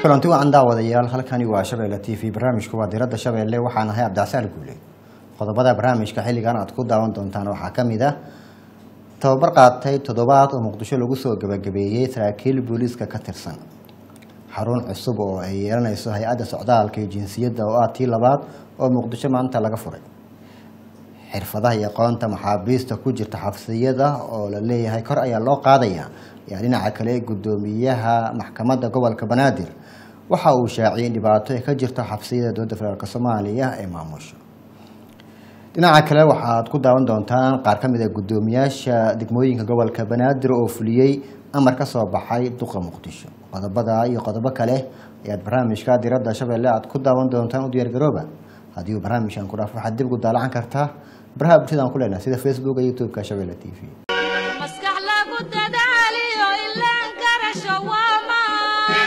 kulanti wacan daawadayaal halkani waa shabeelle t v barnaamijku waa diradda shabeelle waxaan ahay cabdicasaal guule qodobada barnaamijka xilligan aad ku daawan doontaan waxaa ka mid ah tababar qaatay toddobaad oo muqdisho lagu soo gabagabeeyey saraakiil booliiska ka tirsan xarun cusub oo ay yeelanayso hay-adda socdaalka iyo jinsiyadda oo ah tii labaad oo muqdisho maanta laga furay xirfadaha iyo aqoonta maxaabiista ku jirta xabsiyada oo la leeyahay kor ayaa loo qaadaya ayaa dhinaca kale gudoomiyaha maxkamadda gobolka banaadir waxa uu shaaciyay in dhibaato ay ka jirto xabsiyada dowladda federaalk soomaaliya ee maamusho dhinaca kale waxaad ku daawan doontaan qaar ka mid a guddoomiyaasha degmooyinka gobolka banaadir oo fuliyey amar ka soo baxay duqa muqdisho qodobada iyo qodobo kale ayaad barnaamijka diradda shabeelle aad ku daawan doontaan u diyaargarooba haddii uu barnaamijkan ku dhaafo waxaad dib ugu daalacan kartaa baraha bulshada aan ku leenahay sida facebook iyo youtube-ka shabeelle t v maskax lagu dadaaliyo ilaan karasho waa maan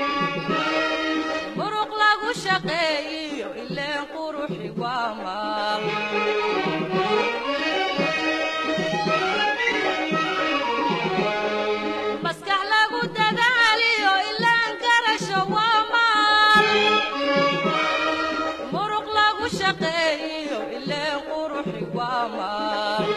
muruq lagu shaqeeyiyo ileen quruxi waa maal maskax lagu dadaaliyo ilaan karasho waa maal muruq lagu shaqeeyiyo ileen quruxi waa maal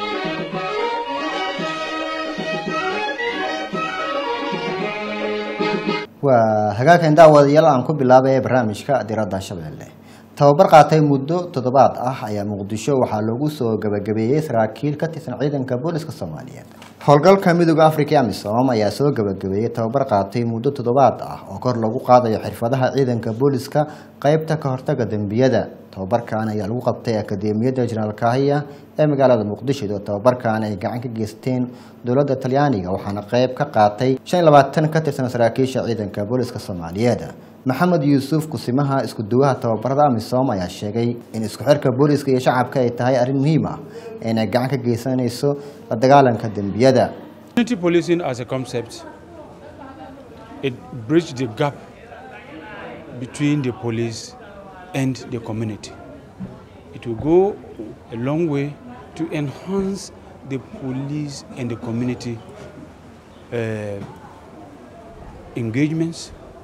waa hagaagkan daawadayaal aan ku bilaabay barnaamijka diradda shabeelle tababar qaatay muddo toddobaad ah ayaa muqdisho waxaa lagu soo gabagabeeyey saraakiil ka tirsan ciidanka booliska soomaaliyeed howlgalka midooda africa ee amisom ayaa soo gabagabeeyey tababar qaatay muddo toddobaad ah oo kor lagu qaadayo xirfadaha ciidanka booliska qeybta ka hortaga dembiyada tababarkan ayaa lagu qabtay akademiyadda jenaraal kahiya ee magaalada muqdisho oo tababarkan ay gacan ka geysteen dowladda talyaaniga waxaana qeyb ka qaatay shan iyo labaatan ka tirsan saraakiisha ciidanka booliska soomaaliyeed maxamed yuusuf kusimaha isku duwaha tababarada amisom ayaa sheegay in isku xirka booliska iyo shacabka ay tahay arrin muhiim ah inay gacan ka geysanayso la dagaalanka dembiyada Community policing as a concept, it bridges the gap between the police and the community. It will go a long way to enhance the police and the community uh, engagements,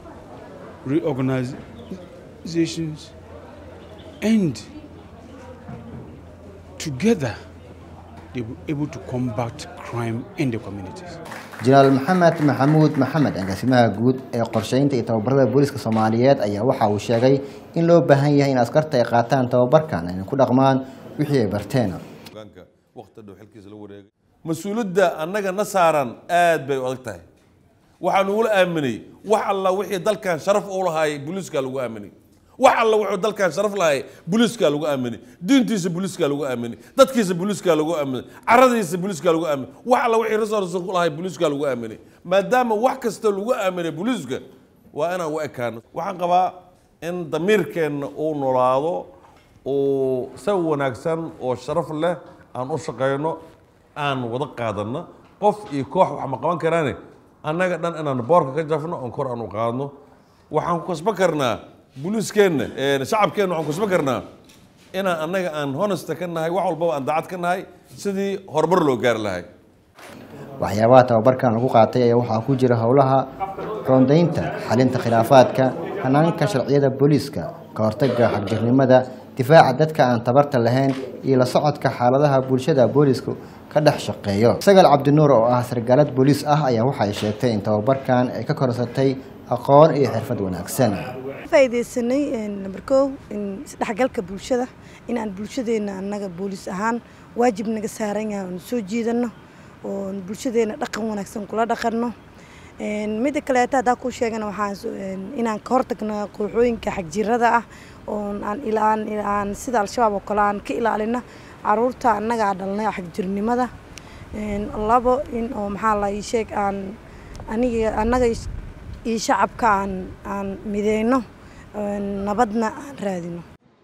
reorganizations, and together they will be able to combat crime in the communities. jenaraal maxamed maxamuud maxamed agaasimaha guud ee qorsheynta iyo tababarada booliska soomaaliyeed ayaa waxa uu sheegay in loo baahan yahay in askarta ay qaataan tababarkan ayna ku dhaqmaan wixii ay barteen hogaanka waqti dhow xilkiisa la wareegay mas-uuliyadda annaga na saaran aad bay u adag tahay waxaan ugula aaminay wax alla wixii dalkan sharaf u lahaayay booliiskaa lagu aaminay wax alla wuxuu dalkan sharaf lahaayay booliiskaa lagu aaminay diintiisa booliiskaa lagu aaminay dadkiisa booliiskaa lagu aaminay caradiisa booliiskaa lagu aaminay wax alla wixii resources ku lahaay booliiskaa lagu aaminay maadaama wax kasta lagu aaminay booliiska waa inaan u ekaano waxaan qabaa in damiirkeenna uu noolaado uu si wanaagsan oo sharaf leh aan u shaqayno aan wada qaadanno qof iyo koox wax ma qaban karaane annaga dhan inaan boorka ka jafno oon kor aan u qaadno waxaan ku kasban karnaa booliiskeenna shacabkeenna waxaan ku kasban karnaa inaan annaga aan honesta ka nahay wax walbaba aan daacad ka nahay sidii horumar loo gaari lahay waxyaabaha tababarkan lagu qaatay ayaa waxaa ku jira howlaha roondaynta xalinta khilaafaadka hanaanka sharciyada booliiska ka hortaga xagjirnimada difaaca dadka aan tabarta lahayn iyo la socodka xaaladaha bulshada boolisku ka dhex shaqeeyo sagaal cabdinuur oo ah sargaalad booliis ah ayaa waxay sheegtay in tababarkan ay ka korsatay aqoon iyo xirfad wanaagsan faaideysanay namber kow isdhexgalka bulshada inaan bulshadeena annaga booliis ahaan waajib naga saaran yahay oon soo jiidano oon bulshadeena dhaqan wanaagsan kula dhaqanno midda kaleeto haddaa kuu sheegana waxaan inaan ka hortagno kooxooyinka xagjirada ah oon aan ilaan aan sida al-shabaab oo kale aan ka ilaalino caruurta annaga dhalnay xagjirnimada labo in oo maxaa la ii sheeg aan aniga annaga iyo shacabka aan aan mideyno nabadna aan raadino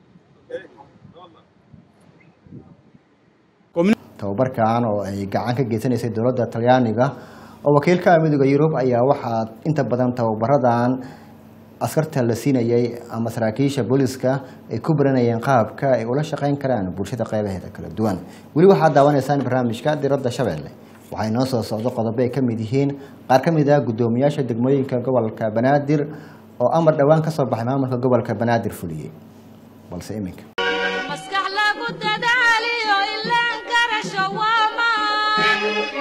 tababarkan oo ay gacan ka geysanaysay dowladda talyaaniga oo wakiilka midooda yurub ayaa waxaa inta badan tababaradan askarta la siinayay ama saraakiisha booliska ay ku baranayeen qaabka ay ula shaqeyn karaan bulshada qeybaheeda kala duwan weli waxaad daawanaysaan barnaamijka diradda shabeelle waxay noo soo socdo qodobo ay ka mid yihiin qaar ka mid ah guddoomiyaasha degmooyinka gobolka banaadir oo amar dhowaan ka soo baxay maamulka gobolka banaadir fuliyey balse iminka maskax lagu dadaaliyo ilaan garasho waa maan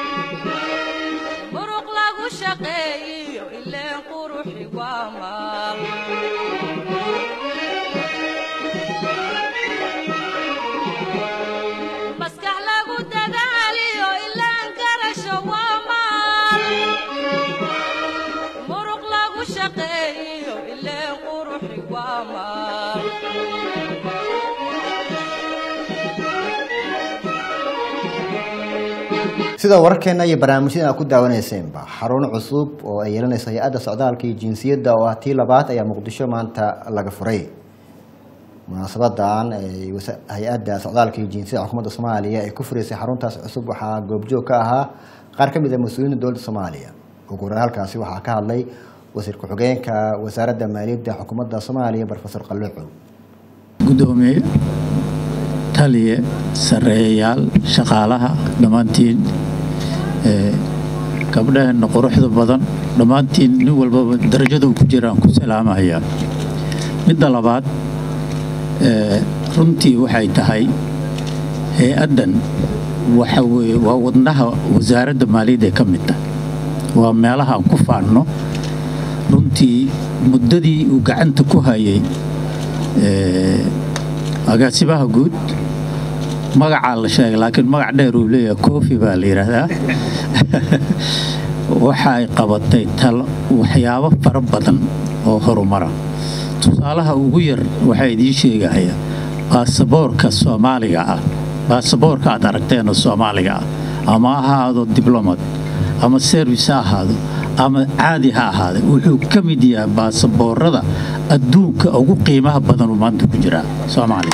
muruq lagu shaqeeyiyo ileen quruxi waa maal maskax lagu dadaaliyo ilaan garasho waa maal muruq lagu shaqeeyiyo ileen quruxi waa maal sida wararkeena iyo barnaamijyada aad ku daawaneyseenba xarun cusub oo ay yeelanayso hay-adda socdaalka iyo jinsiyadda oo ah tii labaad ayaa muqdisho maanta laga furay munaasabadan ay wasa- hay-adda socdaalka iyo jinsiyadda xukuumadda soomaaliya ay ku furaysay xaruntaas cusub waxaa goobjoog ka ahaa qaar ka mid a mas-uuliyiinta dowladda soomaaliya ugu horeyn halkaasi waxaa ka hadlay wasiir ku-xigeenka wasaaradda maaliyadda xukuumadda soomaaliya profesor qalluuxow gudoomiye taliye sareeyayaal shaqaalaha dhammaantiin ee, gabdhaheenna quruxda badan dhammaantiin nin walbaba darajada uu ku jiraan ku salaamaya midda labaad ee, runtii waxay tahay hay-addan waxa weeye waa wadnaha wasaaradda maaliyadda ee ka mid tahay waa meelaha aan ku faanno runtii muddadii uu gacanta ku hayay ee, agaasimaha guud magacaa la sheegay laakiin magac dheer uu leeyahay kofi baa la yidhaahdaa waxa ay qabatay talo waxyaabo fara badan oo horumara tusaalaha ugu yar waxaa idiin sheegaya baasaboorka soomaaliga ah baasaboorka aad aragteenoo soomaaliga ah ama ha ahaado diblomad ama servis ha ahaado ama caadi ha ahaade wuxuu ka mid yahay baasaboorada adduunka ugu qiimaha badan uu maanta ku jiraa soomaaliya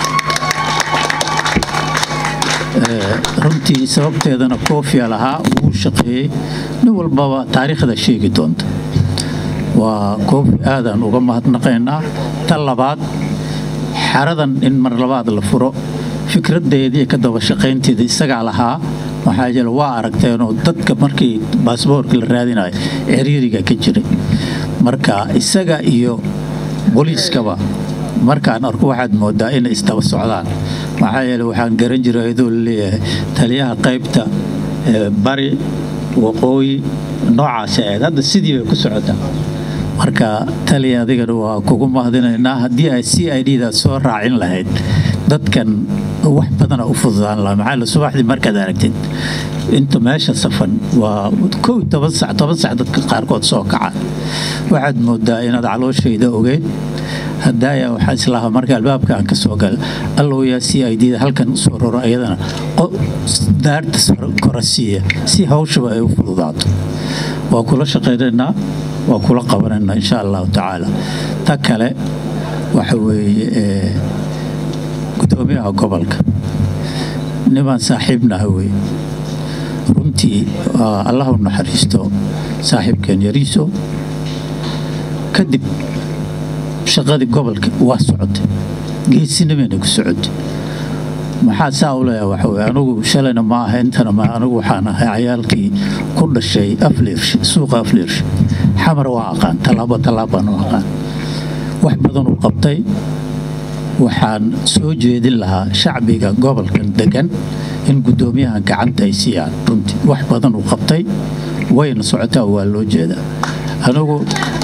Ee, runtii sababteedana koofia lahaa wuu shaqeeyey nin walbaba taariikhda sheegi doonta waa koofi aadaan uga mahadnaqaynaa ta labaad xaradan in mar labaad la furo fikradeedii ka daba shaqaynteeda isagaa lahaa maxaa yeele waa aragteenoo dadka markii baasboorka la raadinayo ciriiriga ka jiray marka isaga iyo booliiskaba markaan arko waxaad moodaa inay isdaba socdaan maxaa yeele waxaan garan jiray ayadoo laleeyahay taliyaha qaybta ee, bari waqooyi noocaasi ahayd hadda sidii bay ku socotaa marka taliya adigana waa kugu mahadinaynaa haddii ay c i d da soo raacin lahayd dadkan wax badana u fududaan lahaa maxaa yeele subaxdii markaad aragtid inta meesha safan waa kow iyo toban sac toban sac dadka qaarkood soo kacaan waxaad moodaa inaad calooshayda ogeyn hadaaya waxaa islahaa marka albaabka aan ka soo gal allow yaa c i d da halkan usoo roro ayadana qo- daarta sar- kora siiya si hawshaba ay u fududaato waa kula shaqaynaynaa waa kula qabanaynaa insha allahu tacaala ta kale waxa weeye ee, gudoomiyaha gobolka nimaan saaxiibnaha wey runtii waa allah u naxariisto saaxiibkeen yariiso kadib shaqadii gobolka waa socotay geesinimayna ku socotay maxaa saa u leeyahay waxa weye anigu shalayna ma aha intana ma anigu waxaan ahay cayaalkii ku dhashay afliirsh suuqa afliirsh xamar waa aqaan tallaabo tallaabaan u aqaan wax badan uu qabtay waxaan soo jeedin lahaa shacbiga gobolkan degan in guddoomiyahan gacanta ay siiyaan runtii wax badan uu qabtay wayna socotaa waa loo jeedaa anigu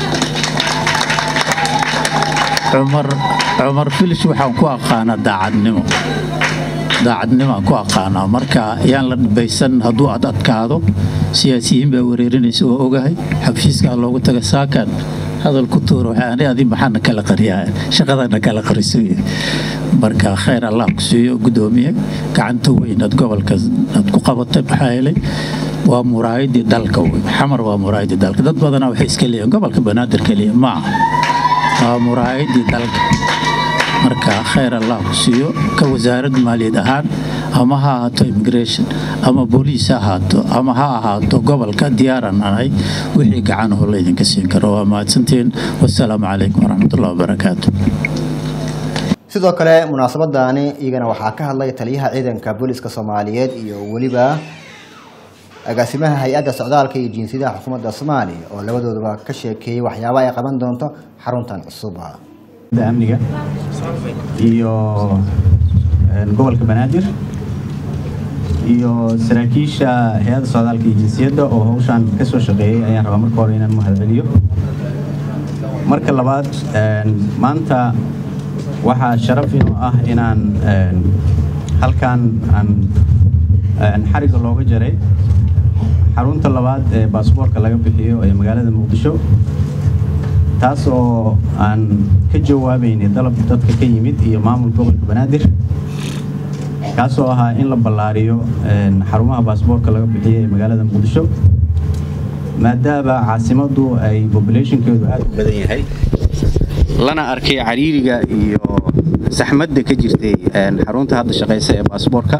cumar cumar filish waxaan ku aqaanaa daacadnimo daacadnimaan ku aqaanaa marka yaan la dhibaysan hadduu ad adkaado siyaasiyiin baa wareerinaysa oo ogahay xafiiskaa loogu taga saakan hadal ku tuuro waxaani adi maxaana kala qariyaa shaqadana kala qariso marka khayr allah ku siiyo gudoomiye gacanta weyn aad gobolka aad ku qabatay maxaa yeelay waa muraayadii dalka wey xamar waa muraayadii dalka dad badanaa waxay iska leeyihin gobolka banaadir keliya ma aha waa muraayadii dalka marka khayr allah ku siiyo ka wasaarad maaliyad ahaan ama ha ahaato immigration ama booliis ha ahaato ama ha ahaato gobolka diyaaran ahay wixii gacanho laydinka siin karo waa mahadsantiin wasalaamu calaykum waraxmatullahi wabarakaatu sidoo kale munaasabadani iyagana waxaa ka hadlay taliyaha ciidanka booliska soomaaliyeed iyo weliba agaasimaha hay-adda socdaalka iyo jinsiyadaha xukuumadda soomaaliya oo labadooduba ka sheekeeyey waxyaabaha ay qaban doonto xaruntan cusub amniga iyo gobolka banaadir iyo saraakiisha hay-adda socdaalka iyo jinsiyadda oo hawshaan ka soo shaqeeyey ayaan rabaa marka hore inaan mahadceliyo marka labaad maanta waxaa sharaf inoo ah inaan halkan aan xarigga looga jaray xarunta labaad ee baasboorka laga bixiyo ee magaalada muqdisho taas oo aan ka jawaabaynay dalab dadka ka yimid iyo maamulka gobolka banaadir kaasoo ahaa in la ballaariyo xarumaha baasboorka laga bixiyo ee magaalada muqdisho maadaama caasimaddu ay bobulationkeedu aad u badan yahay lana arkay cariiriga iyo saxmadda ka jirtay xarunta hadda shaqaysa ee baasboorka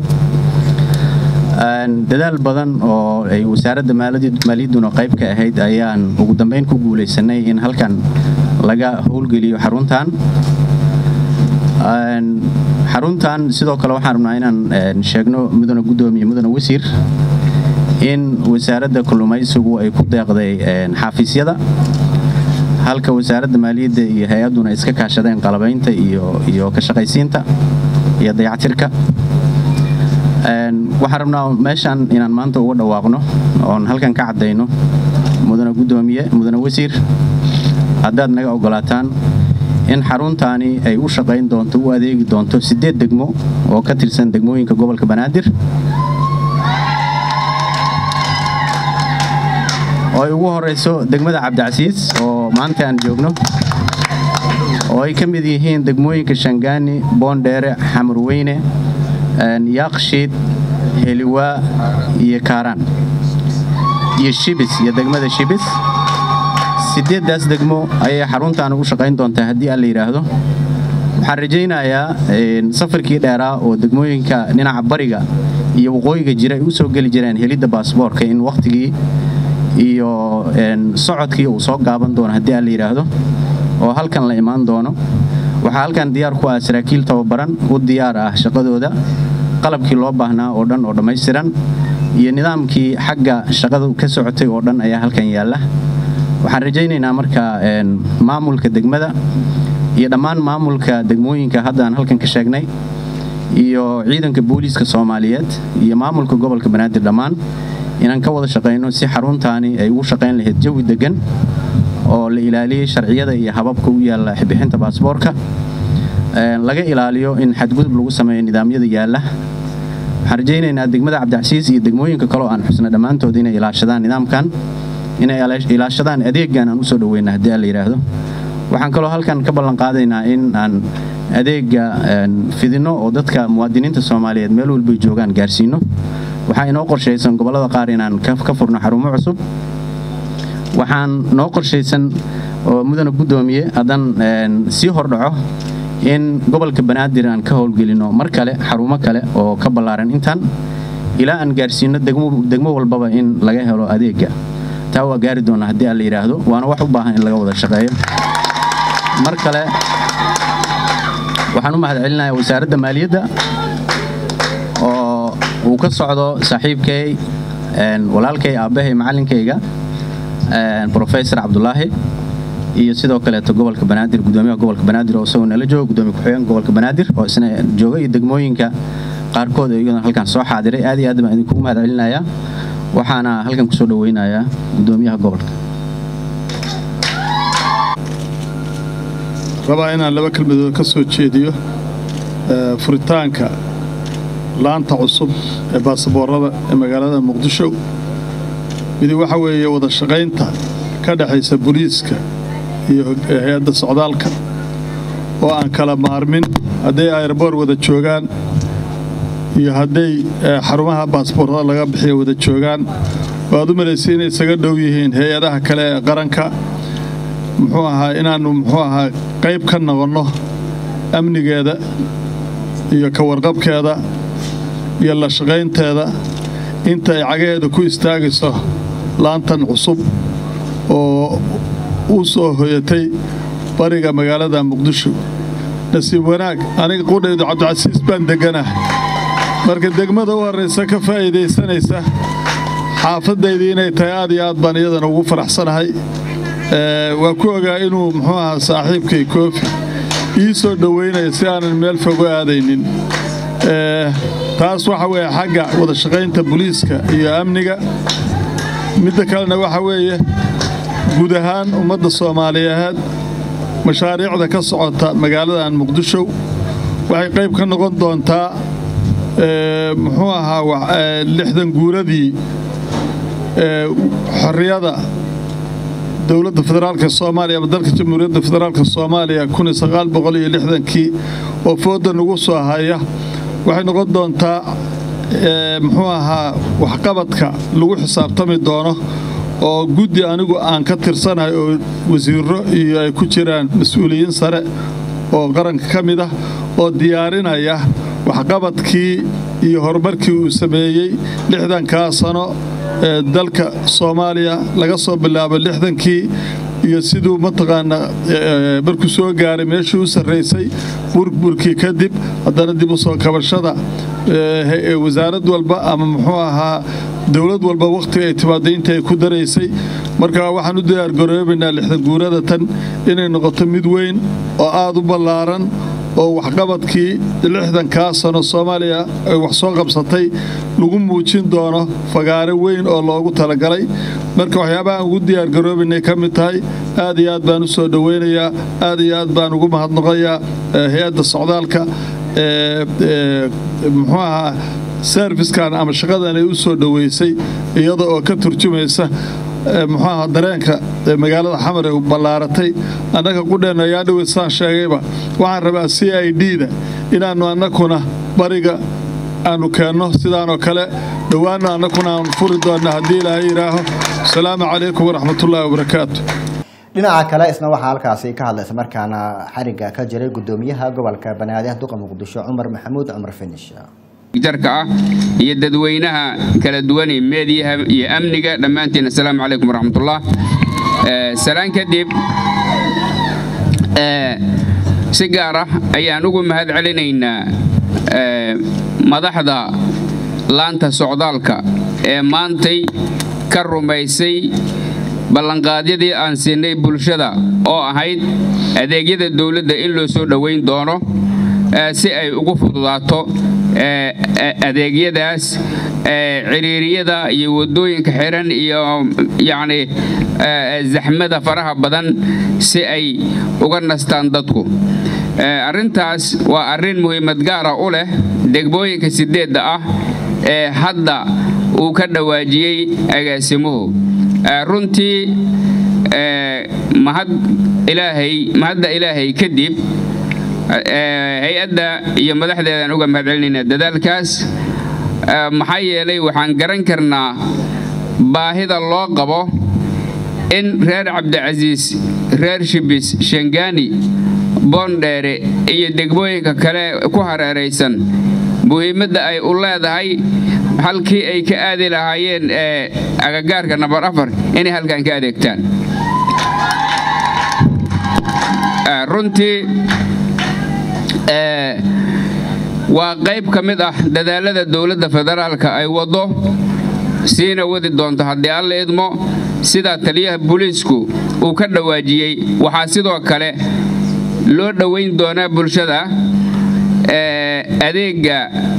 dadaal badan oo ay wasaaradda maaliyadduna qayb ka ahayd ayaan ugu dambeyn ku guulaysanay in halkan laga howlgeliyo xaruntan xaruntan sidoo kale waxaan rabnaa inaan sheegno mudane guddoomiye mudane wasiir in wasaaradda kalluumaysigu ay ku deeqday xaafiisyada halka wasaaradda maaliyadda iyo hay-adduna iska kaashadeen qalabaynta iyo ka shaqaysiinta iyo dayactirka waxaan rabnaa meeshaan inaan maanta uga dhawaaqno oon halkan ka caddayno mudane guddoomiye mudane wasiir haddaad naga ogolaataan in xaruntaani ay u shaqayn doonto u adeegi doonto siddeed degmo oo ka tirsan degmooyinka gobolka banaadir oo ay ugu horeyso degmada cabdicasiis oo maanta aan joogno oo ay ka mid yihiin degmooyinka shangaani boondheere xamarweyne yaaqshiid heliwaa iyo kaaraan iyo shibis iyo degmada shibis sideeddaas degmo ayay xaruntaan ugu shaqayn doontaa haddii aan la yidhaahdo waxaan rajaynayaa safarkii dheeraa oo degmooyinka dhinaca bariga iyo waqooyiga jira ay u soo geli jireen helidda baasboorka in wakhtigii iyo socodkii uu soo gaaban doono haddii aan la yidhaahdo oo halkan la imaan doono waxaa halkan diyaar ku ah saraakiil tababaran u diyaar ah shaqadooda qalabkii loo baahnaa oo dhan oo dhammaystiran iyo nidaamkii xagga shaqada ka socotay oo dhan ayaa halkan yaalla waxaan rajaynaynaa marka maamulka degmada iyo dhammaan maamulka degmooyinka hadda aan halkan ka sheegnay iyo ciidanka booliiska soomaaliyeed iyo maamulka gobolka banaadir dhammaan inaan ka wada shaqayno si xaruntaani ay ugu shaqayn lahayd jawi deggan oo la ilaaliyey sharciyada iyo hababka u yaalla bixinta baasboorka laga ilaaliyo in xadgudub lagu sameeyo nidaamyada yaalla waxaan rajaynaynaa degmada cabdicasiis iyo degmooyinka kaleo aan xusna dhammaantood inay ilaashadaan nidaamkan inay ilaashadaan adeegan aan usoo dhaweyna haddii aan la yidhaahdo waxaan kaloo halkan ka ballan qaadaynaa in aan adeega fidinno oo dadka muwaadiniinta soomaaliyeed meel walbay joogaan gaarsiino waxaa inoo qorshaysan gobollada qaar inaan ka furno xarumo cusub waxaan noo qorshaysan oo mudane guddoomiye haddaan sii hordhaco in gobolka banaadir aan ka howlgelino mar kale xarumo kale oo ka ballaaran intan ilaa aan gaarsiino degmo walbaba in laga helo adeega taa waa gaari doonaa haddii aan la yidhaahdo waana wax u baahan in laga wada shaqeeyo mar kale waxaan u mahadcelinayaa wasaaradda maaliyadda oo uu ka socdo saaxiibkay walaalkay aabbahay macallinkayga rofesor cabdulaahi iyo sidoo kaleeto gobolka banaadir gudoomiyaha gobolka banaadir oo isagoo nala jooga gudoomiye ku-xigeenka gobolka banaadir oo isna jooga iyo degmooyinka qaarkood oo iyaguna halkan soo xaadiray aad iyo aad baan idinkugu mahad celinayaa waxaana halkan kusoo dhaweynayaa gudoomiyaha gobolka rabaa inaan laba kelmadood ka soo jeediyo furitaanka laanta cusub ee baasaboorada ee magaalada muqdisho midi waxa weeye wada shaqaynta ka dhexaysa booliiska iyo hay-adda socdaalka oo aan kala maarmin hadday ayrboor wada joogaan iyo hadday xarumaha baasboorada laga bixiyo wada joogaan waad u malaysay inay isaga dhow yihiin hay-adaha kale ee qaranka muxuu ahaa inaannu muxuu ahaa qayb ka noqonno amnigeeda iyo ka warqabkeeda iyo la shaqaynteeda inta ay cagaheeda ku istaagayso laantan cusub oo u soo hoyatay bariga magaalada muqdisho nasiib wanaag aniga qudhaydu cabdicasiis baan degganahay marka degmada u horraysa ka faa'iidaysanaysa xaafadaydii inay tahay aad iyo aad baan iyadana ugu faraxsanahay waa ku ogaa inuu muxuu ahaa saaxiibkay koofi ii soo dhoweynaya si aanan meel fogo aadaynin taas waxa weeye xagga wada shaqaynta booliiska iyo amniga midda kalena waxa weeye guud ahaan ummadda soomaaliyeed mashaariicda ka socota magaaladan muqdisho waxay qayb ka noqon doontaa muxuu ahaa lixdan guuradii xorriyada dowladda federaalka soomaaliya ama dalka jamhuuriyadda federaalka soomaaliya kii oo fooda nagu soo haya waxay noqon doontaa muxuu ahaa waxqabadka lagu xisaabtami doono oo guddi anigu aan ka tirsanahay oo wasiiro iyo ay ku jiraan mas-uuliyiin sare oo qaranka ka mid ah oo diyaarinaya waxqabadkii iyo horumarkii uu sameeyey lixdankaa sano ee dalka soomaaliya laga soo bilaabo lixdankii iyo siduu mataqaanaa markuu soo gaaray meeshii u sarraysay burburkii kadib haddana dib u soo kabashada wasaarad walba ama muxuu ahaa dowlad walba wakhtiga ay timaadaynta ay ku daraysay marka waxaan u diyaargaroobaynaa lixdan guurada tan inay noqoto mid weyn oo aad u ballaaran oo waxqabadkii lixdankaa sano soomaaliya ay wax soo qabsatay lagu muujin doono fagaare weyn oo loogu talagalay marka waxyaabahaan ugu diyaargaroobaynay ka mid tahay aad iyo aad baan u soo dhoweynayaa aad iyo aad baan ugu mahadnaqayaa hay-adda socdaalka muxuu ahaa serfiskan ama shaqadan ay u soo dhoweysay iyada oo ka turjumaysa muxuu ahaa dareenka magaalada xamar ee ballaaratay annaga qudheenna ayaa dhowey saan sheegayba waxaan rabaa c i d-da inaannu annakuna bariga aanu keenno sidaanoo kale dhowaanna annakuna aanu furi doonna haddii ilaahay yidhaaho asalaamu calaykum waraxmatullaahi wabarakaatu dhinaca kale isna waxaa halkaasi ka hadlaysa markaana xariga ka jiray gudoomiyaha gobolka banaadir duqa muqdisho cumar maxamuud cumar finish jarka ah iyo dadweynaha kala duwan ee meediyaha iyo amniga dhammaantiin assalaamu calaykum waraxmatullah salaan kadib si gaar ah ayaan ugu mahad celinaynaa madaxda laanta socdaalka ee maantay ka rumaysay ballanqaadyadii aan siinay bulshada oo ahayd adeegyada dowladda in loo soo dhowayn doono si ay ugu fududaato adeegyadaas ciriiriyada iyo waddooyinka xiran iyo yacni zaxmada faraha badan si ay uga nastaan dadku arrintaas waa arrin muhiimad gaara u leh degmooyinka sideedda ah ee hadda uu ka dhawaajiyey agaasimuhu runtii mahad ilaahay mahadda ilaahay kadib hay-adda iyo madaxdeedaan uga mahad celinaynaa dadaalkaas maxaa yeelay waxaan garan karnaa baahida loo qabo in reer cabdicasiis reer shibis shangaani boondheere iyo degmooyinka kale ku hareeraysan muhiimadda ay u leedahay halkii ay ka aadi lahaayeen agagaarka nambar afar inay halkan ka adeegtaan runtii waa qayb ka mid ah dadaalada dowladda federaalka ay waddo siina wadi doonto haddii alla idmo sidaa taliyaha booliisku uu ka dhawaajiyey waxaa sidoo kale loo dhowayn doonaa bulshada adeega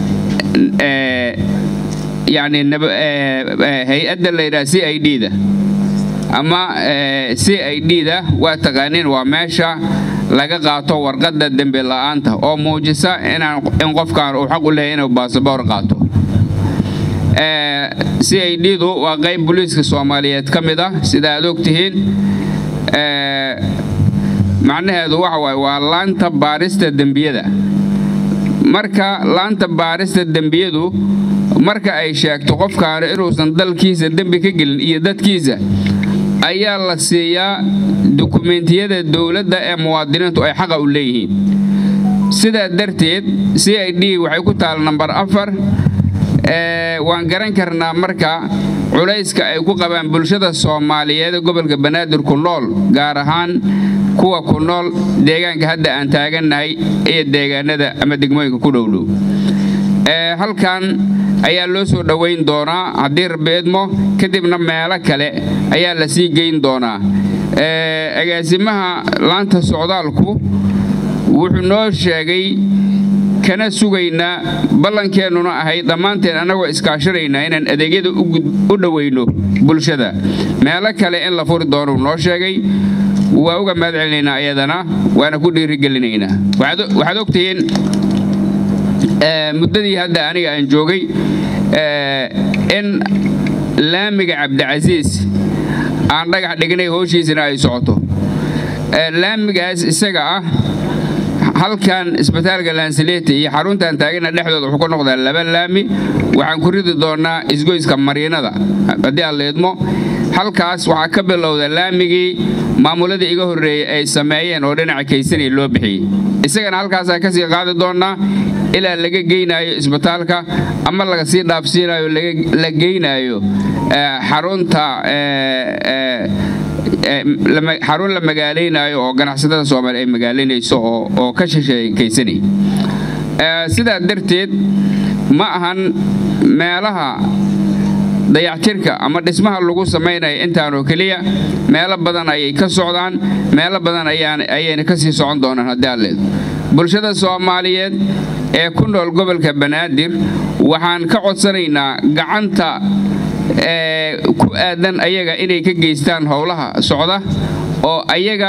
yani hay-adda la yidhaha c i d da ama c i d da waa taqaaniin waa meesha laga qaato warqadda dembi la'aanta oo muujisa in qofkan uu xaq u leeyahy inuu baasaboor qaato c i d du waa qayb booliiska soomaaliyeed ka mid ah sida aad og tihiin macnaheedu waxa waaye waa laanta baarista dembiyada marka laanta baarista dembiyadu marka ay sheegto qofkaanu inuusan dalkiisa dembi ka gelin iyo dadkiisa ayaa la siiyaa dukumentiyada dowladda ee muwaadiniintu ay xaqa u leeyihiin sidaa darteed c i d waxay ku taal nambar afar waan garan karnaa marka culayska ay ku qabaan bulshada soomaaliyeed ee gobolka banaadir ku nool gaar ahaan kuwa ku nool deegaanka hadda aan taagannahay iyo deegaanada ama degmooyinka ku dhowdhow halkan ayaa loo soo dhoweyn doonaa haddii rabbi idmo kadibna meelo kale ayaa la sii geyn doonaa agaasimaha laanta socdaalku wuxuu noo sheegay kana sugaynaa ballankeenuna ahayd dhammaanteen annagoo iskaashanaynaa inaan adeegyada u dhoweyno bulshada meelo kale in la furi doonuu noo sheegay waa uga mahad celinaynaa iyadana waana ku dhiirigelinaynaa waxaad ogtihiin muddadii hadda aniga aan joogay in laamiga cabdicasiis aan dhagax dhignay howshiisana ay socoto laamigaas isaga ah halkan isbitaalka laansileeta iyo xaruntan taagana dhexdooda wuxuu ku noqdaa laba laami waxaan ku ridi doonnaa isgoyska mariinada haddii aan leedmo halkaas waxaa ka bilowda laamigii maamuladii iga horreeyey ay sameeyeen oo dhinaca kaysanay loo bixiyey isagana halkaasaan ka sii qaadi doonnaa ilaa laga geynaayo isbitaalka ama laga sii dhaafsiinayo la geynaayo xarunta xarun la magaalaynaayo oo ganacsatada soomaaliya ay magaalaynayso oo ka shisheekaysanay sidaa darteed ma ahan meelaha dayactirka ama dhismaha lagu samaynaya intaanoo keliya meelo badan ayay ka socdaan meelo badan ayayna ka sii socon doonaan haddii aan leedo bulshada soomaaliyeed ee ku nool gobolka banaadir waxaan ka codsanaynaa gacanta ku aadan ayaga inay ka geystaan howlaha socda oo ayaga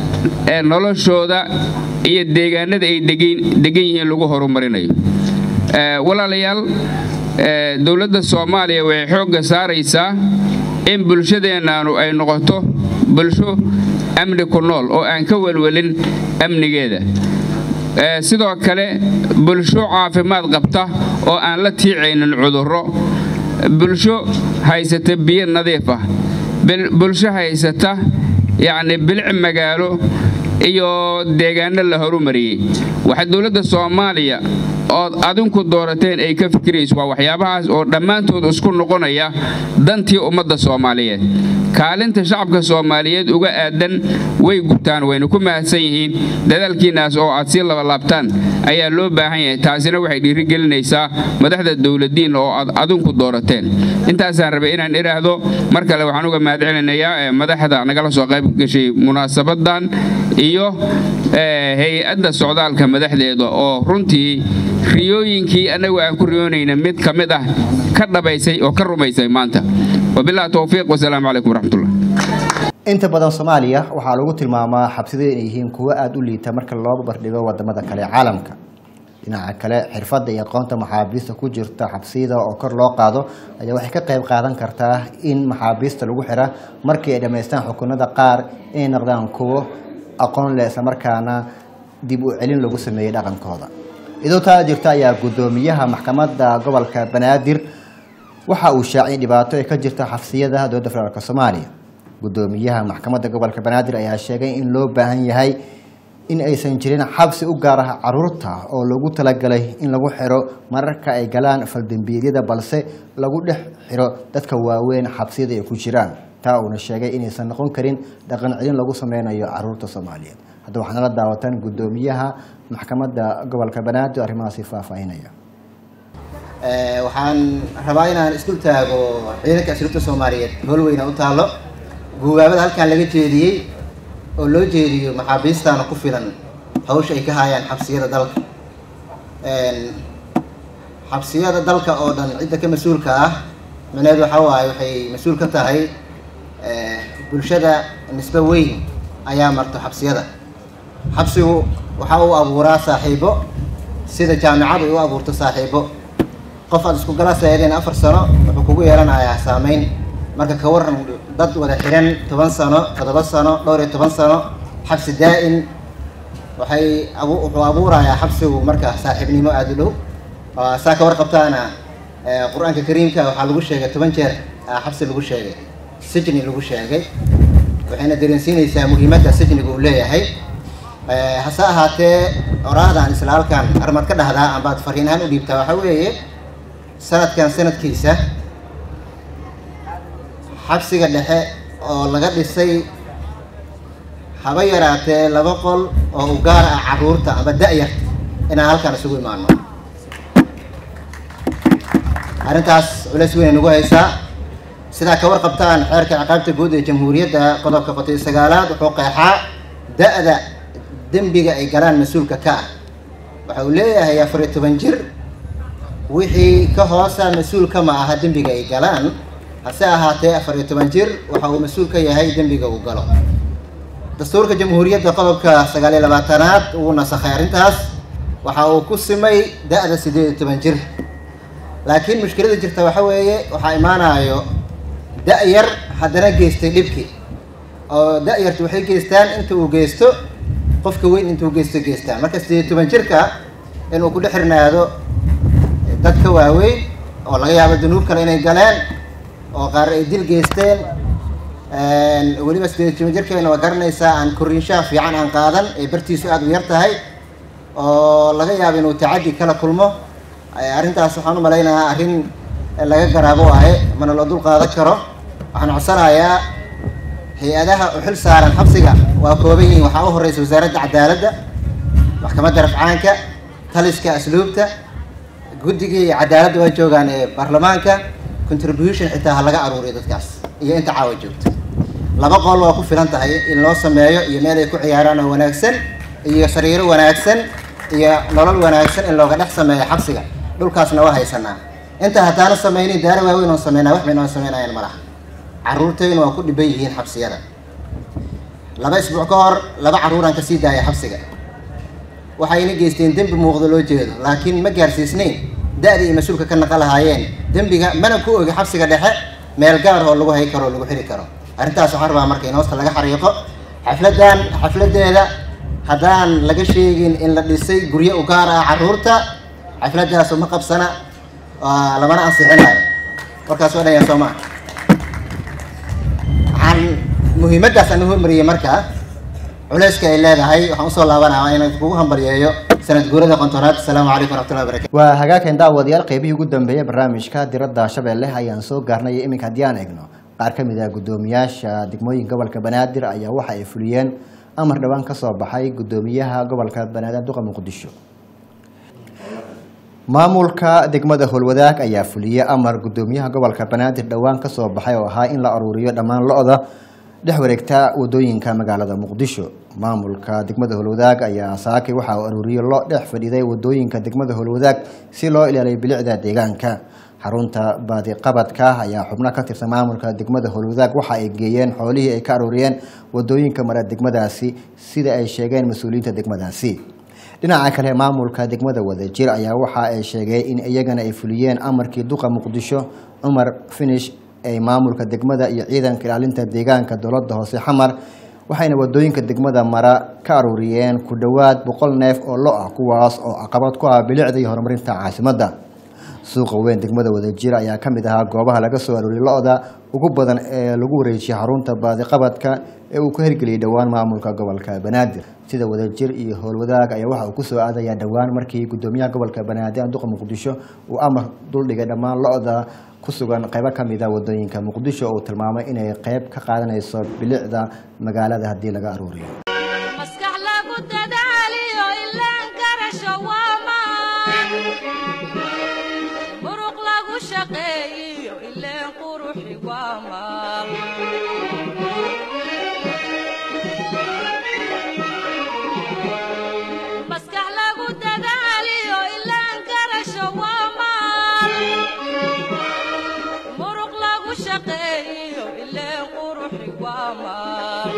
noloshooda iyo deegaanada ay degan yihiin lagu horumarinayo walaalayaal dowladda soomaaliya waxay xoogga saaraysaa in bulshadeennaanu ay noqoto bulsho amni ku nool oo aan ka welwelin amnigeeda sidoo kale bulsho caafimaad qabta oo aan la tiicaynin cudurro bulsho haysata biyo nadiif ah bulsho haysata yacni bilic magaalo iyo deegaano la horumariyey waxa dowladda soomaaliya ood adinku doorateen ay ka fikirayso waa waxyaabahaas oo dhammaantood isku noqonaya dantii ummadda soomaaliyeed kaalinta shacabka soomaaliyeed uga aadan way gutaan wayna ku mahadsan yihiin dadaalkiinnaas oo aad sii labalaabtaan ayaa loo baahan yahay taasina waxay dhiirigelinaysaa madaxda dowladiinna oo aad adinku doorateen intaasaan rabay inaan idhaahdo mar kale waxaan uga mahad celinayaa madaxda nagala soo qayb gashay munaasabadan iyo hay-adda socdaalka madaxdeeda oo runtii riyooyinkii annagu aan ku riyoonayna mid ka mid ah ka dhabaysay oo ka rumaysay maanta wabilahi towfiiq wasalaamu calaykum waraxmatullah inta badan soomaaliya waxaa lagu tilmaamaa xabsida inay yihiin kuwo aada u liita marka loo barbardhigo wadamada kale ee caalamka dhinaca kale xirfadda iyo aqoonta maxaabiista ku jirta xabsiyada oo kor loo qaado ayaa waxay ka qayb qaadan kartaa in maxaabiista lagu xira markii ay dhammaystaan xukunada qaar inay noqdaan kuwo aqoon leh islamarkaana dib u celin lagu sameeyey dhaqankooda idoo taa jirta ayaa guddoomiyaha maxkamadda gobolka banaadir waxa uu shaaciyay dhibaato ee ka jirta xabsiyada dowladda federaalk soomaaliya guddoomiyaha maxkamadda gobolka banaadir ayaa sheegay in loo baahan yahay in aysan jirin xabsi u gaar ah caruurta oo lagu talagalay in lagu xiro mararka ay galaan faldembiidyada balse lagu dhex xiro dadka waaweyn xabsiyada ay ku jiraan taa uuna sheegay inaysan noqon karin dhaqan celin lagu sameynayo caruurta soomaaliyeed hadda waxaana la daawatan guddoomiyaha maxkamadda gobolka banaadir arrimahaasi faahfaahinaya waxaan rabaa inaan isdul taago ciidanka asluubta soomaaliyeed hool weyna u taallo guubaabada halkan laga jeediyey oo loo jeediyo maxaabiistaana ku filan hawsha ay ka hayaan xabsiyada dalka xabsiyada dalka oo dhan cidda ka mas-uulka ah micneheed waxa waaye waxay mas-uul ka tahay bulshada nisbe weyn ayaa marto xabsiyada xabsigu waxa uu abuuraa saaxiibo sida jaamicadu ay u abuurto saaxiibo qof aad isku galaseedeen afar sano wuxuu kugu yeelanayaa saameyn marka ka waran dad wada xiran toban sano toddoba sano dhowr iyo toban sano xabsi daa-in waxay wuxuu abuurayaa xabsigu marka saaxiibnimo aada u dhow saa ka warqabtaana qur-aanka kariimka waxaa lagu sheegay toban jeer xabsi lagu sheegay sijni lagu sheegay waxayna dareensiinaysaa muhiimadda sijniga uu leeyahay hase ahaatee oraahdan isla halkan armad ka dhahdaa ambaad fariin ahaan u dhiibtaa waxaa weeye sanadkan sanadkiisa xabsiga dhexe oo laga dhisay haba yaraatee laba qol oo u gaar ah caruurta ama da-yarta inaan halkan isugu imaano arrintaas culays weyn ay nagu haysaa sidaa ka warqabtaan xeerka ciqaabta guud ee jamhuuriyadda qodobka qotay sagaalaad wuxuu qeexaa da-da dembiga ay galaan mas-uulka ka ah waxa uu leeyahay afar iyo toban jir wixii ka hoosa mas-uulka ma aha dembiga ay galaan hase ahaatee afar iyo toban jir waxa uu mas-uul ka yahay dembiga uu galo dastuurka jamhuuriyadda qodobka sagaal iyo labaatanaad uu nasakhay arrintaas waxa uu ku simay da-da sideed iyo toban jir laakiin mushkilada jirta waxa weeye waxaa imaanayo da-yar haddana geystay dhibkii oo da-yartu waxay geystaan inta uu geysto qofka weyn intuu geysto geystaan marka sideed iyo toban jirka inuu ku dhex xirnaado dadka waaweyn oo laga yaabo dunuub kale inay galeen oo qaar ay dil geysteen weliba sideed iyo toban jirkeena waa garanaysaa aan koriinshaha fiican aan qaadan ee bartiisu aada u yar tahay oo laga yaabo inuu tacaddi kala kulmo arrintaas waxaan u malaynayaa arrin laga garaabo waaye mana loo dul qaadan karo waxaan codsanayaa hay-adaha u xil saaran xabsiga waa kooban yihiin waxaa u horeysa wasaaradda cadaaladda maxkamadda rafcaanka taliska asluubta guddigii cadaaladda waa joogaan ee baarlamaanka contribution xitaa ha laga aruuriyo dadkaas iyo inta caawa joogto laba qool waa ku filan tahay in loo sameeyo iyo meel ay ku ciyaaraan oo wanaagsan iyo sariiro wanaagsan iyo nolol wanaagsan in looga dhex sameeyo xabsiga dhulkaasna waa haysanaa inta haddaana sameynin daara waaweyn oon sameynaa wax bayn oon sameynayaan ma laha carruurtayna waa ku dhiban yihiin xabsiyada laba isbuuc ka hor laba carruuraan ka sii daaya xabsiga waxayna geysteen dembi muuqdo loo jeedo laakiin ma gaarsiisnayn da-da iyo mas-uulka ka naqa lahaayeen dembiga mana ku ogi xabsiga dhexe meel gaar oo lagu hay karo o lagu xiri karo arrintaas waxaan rabaa marka in hoosta laga xariiqo xafladan xafladeeda haddaan laga sheegin in la dhisay guryo u gaar ah carruurta xafladaasu ma qabsana lamana ansixinayo warkaas waa dhaya soo maa waxaan muhiimaddaas aan hormariyey marka culayska ay leedahay waxaan usoo laabanaya inaan kugu hambalyeeyo sanad guurada qontonaad asalaamu calaykum waraxmatullahi barakatu waa hagaageen daawadayaal qeybihii ugu dambeeyey barnaamijka diradda shabeelle ayaan soo gaarnay iminka haddii aan eegno qaar ka mid ah guddoomiyaasha degmooyinka gobolka banaadir ayaa waxa ay fuliyeen amar dhowaan ka soo baxay guddoomiyaha gobolka banaadir duqa muqdisho maamulka degmada howlwadaag ayaa fuliyey amar guddoomiyaha gobolka banaadir dhowaan ka soo baxay oo ahaa in la aruuriyo dhammaan lo-da dhex wareegta wadooyinka magaalada muqdisho maamulka degmada howlwadaag ayaa saakay waxa uu aruuriyo lo dhex fadhiiday wadooyinka degmada howlwadaag si loo ilaaliyo bilicda deegaanka xarunta baadiqabadka ayaa xubno ka tirsan maamulka degmada howlwadaag waxa ay geeyeen xoolihii ay ka aruuriyeen wadooyinka mara degmadaasi sida ay sheegeen mas-uuliyiinta degmadaasi dhinaca kale maamulka degmada wadajir ayaa waxa ay sheegay in iyagana ay fuliyeen amarkii duqa muqdisho cumar finish ay maamulka degmada iyo ciidanka ilaalinta deegaanka dowladda hoose xamar waxayna wadooyinka degmada mara ka aruuriyeen ku dhowaad boqol neef oo lo ah kuwaas oo caqabad ku ah bilicda iyo horumarinta caasimadda suuqa weyn degmada wadajir ayaa ka mid ahaa goobaha laga soo aruuriyay lo-da ugu badan ee lagu wareejiyay xarunta baadiqabadka ee uu ka hirgeliyay dhowaan maamulka gobolka banaadir sida wadajir iyo howlwadaag ayaa waxa uu kusoo aadayaa dhowaan markii guddoomiyaha gobolka banaadir duqa muqdisho uu amar duldhigay dhammaan lo-da ku sugan qaybo ka mid a wadooyinka muqdisho oo uu tilmaamay inay qayb ka qaadanayso bilicda magaalada haddii laga aruuriyo maskax lagu dadaaliyo ilaan garasho waamaan muruq lagu shaqeeyiyo ileen quruxi waamaan maskax lagu dadaaliyo ilaan garasho waamaan muruq lagu shaqeeyiyo ileen quruxi waamaan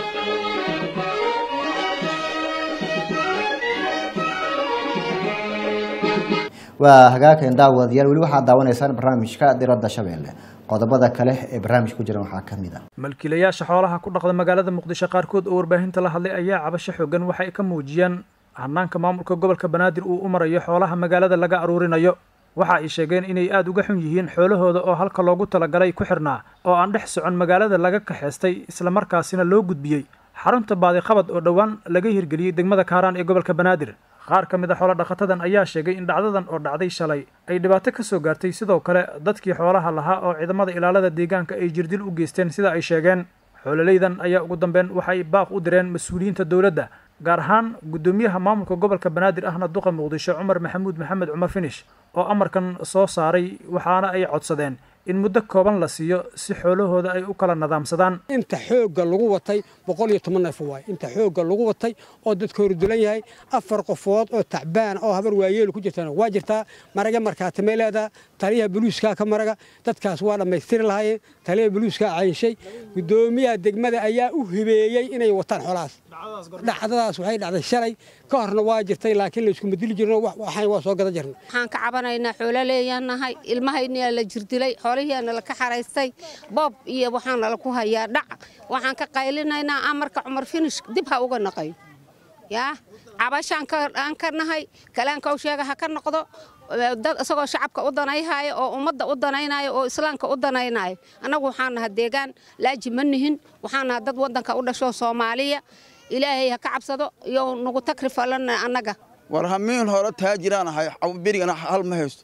waa hagaageen daawadayaal weli waxaad daawanaysaan barnaamijka diradda shabeelle qodobada kale ee barnaamij ku jiran waxaa ka mid ah malkiilayaasha xoolaha ku dhaqda magaalada muqdisho qaarkood oo warbaahinta la hadlay ayaa cabasho xoogan waxa ay ka muujiyaan hanaanka maamulka gobolka banaadir uu u marayo xoolaha magaalada laga aruurinayo waxa ay sheegeen inay aada uga xun yihiin xoolahooda oo halka loogu talagalay ku xirnaa oo aan dhex socon magaalada laga kaxaystay islamarkaasina loo gudbiyey xarunta baadiqabad oo dhowaan laga hirgeliyey degmada kaaraan ee gobolka banaadir qaar ka mid a xoolo dhaqatadan ayaa sheegay in dhacdadan oo dhacday shalay ay dhibaato ka soo gaartay sidoo kale dadkii xoolaha lahaa oo ciidamada ilaalada deegaanka ay jirdil u geysteen sida ay sheegeen xoololeydan ayaa ugu dambeyn waxay baaq u direen mas-uuliyiinta dowladda gaar ahaan guddoomiyaha maamulka gobolka banaadir ahna duqa muqdisho cumar maxamuud maxamed cumar finish oo amarkan soo saaray waxaana ay codsadeen in muddo kooban la siiyo si xoolahooda ay u kala nadaamsadaan inta xoogga lagu watay boqol iyo toban neef waay inta xoogga lagu watay oo dadka hordulan yahay afar qofood oo tacbaan oo habar waayeelu ku jirtana waa jirtaa maraga markaatimay leedaha taliyaha buluuskaa ka maraga dadkaas waa dhammaystiri lahaayeen taliyaha buluuskaa caynshay guddoomiyaha degmada ayaa u hibeeyey inay wataan xoolahaas dhacdadaas waxay dhacday shalay ka horna waa jirtay laakiin la iskuma dili jirno waxaan waa soo gadan jirna waxaan ka cabanaynaa xoolo leeyaanahay ilmahayniyaa la jirdilay xoolihiina la ka xaraystay boob iyo waxaana laku hayaa dhac waxaan ka qaylinaynaa amarka cumar finish dib ha uga naqayo yaa cabashaan aan ka nahay kalaankow sheega ha ka noqdo dad isagoo shacabka u danayhaayo oo ummadda u danaynayo oo islaamka u danaynayo annagu waxaan naha deegaan laaji ma nihin waxaan naha dad waddanka u dhasho soomaaliya ilaahay ha ka cabsado iyo nagu takrifalana annaga war hamiin hore taajiraan ahay berigana hal ma haysto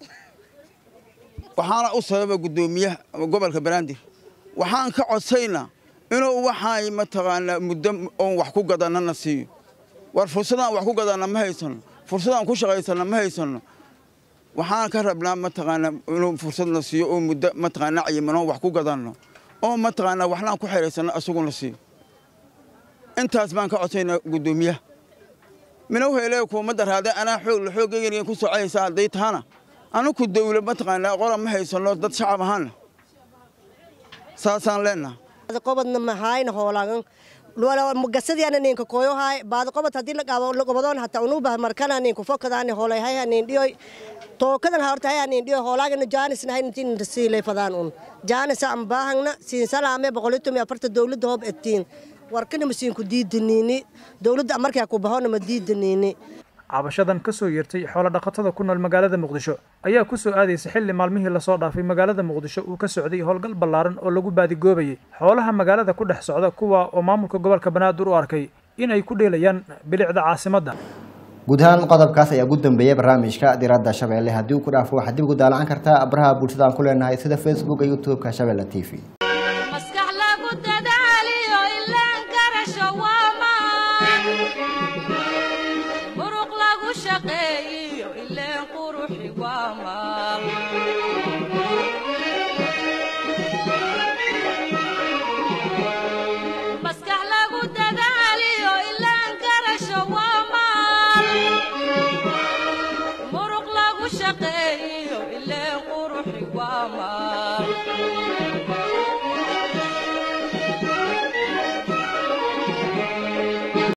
waxaana u sababa guddoomiyaha gobolka banaadir waxaan ka codsaynaa inuu waxaan mataqaanaa muddo oon wax ku gadanana siiyo war fursadaan wax ku gadanna ma haysanno fursadaan ku shaqaysanna ma haysanno waxaan ka rabnaa mataqaanaa inuu fursadna siiyo oo muddo mataqaanaa cayiman oon wax ku gadanno oo mataqaanaa waxnaan ku xihaysanno asaguna siiyo intaas baan ka codsaynaa guddoomiyaha mina uhelee kuumadda raade anaa xoog la xooggeyganiga ku socaysa hadday tahana anuku dawla mataqaanaa qoran ma haysanno dad shacab ahaana saasaan leenaha qobodna mahayna hoolagan mugasadiana ninka koyohay baad qobod hadii laqobodoon hata unuba markana ninku fokadaani hoolay hay hanin dhiyoy tookadan horta hay hanin dhiyoy hoolaagana jaanisna hay intiin rasiilay fadaan un jaanisa aan baahangna siin salaame boqolitumi afarta dawladda hoob etiin warkana masiinku diidaniini dawladda markaa ku bahona ma diidaniini cabashadan ka soo yeertay xoolo dhaqatada ku nool magaalada muqdisho ayaa ku soo aadaysa xilli maalmihii lasoo dhaafay magaalada muqdisho uu ka socday howlgal ballaaran oo lagu baadigoobayay xoolaha magaalada ku dhex socda kuwa oo maamulka gobolka banaadir u arkay in ay ku dheelayaan bilicda caasimadda guud ahaan qodobkaas ayaa ugu dambeeyay barnaamijka diradda shabeelle haddii uu ku dhaafo waxaad dib ugu daalacan kartaa abraha bulshada aan ku leenahay sida facebook iyo youtube-ka shabeelle t v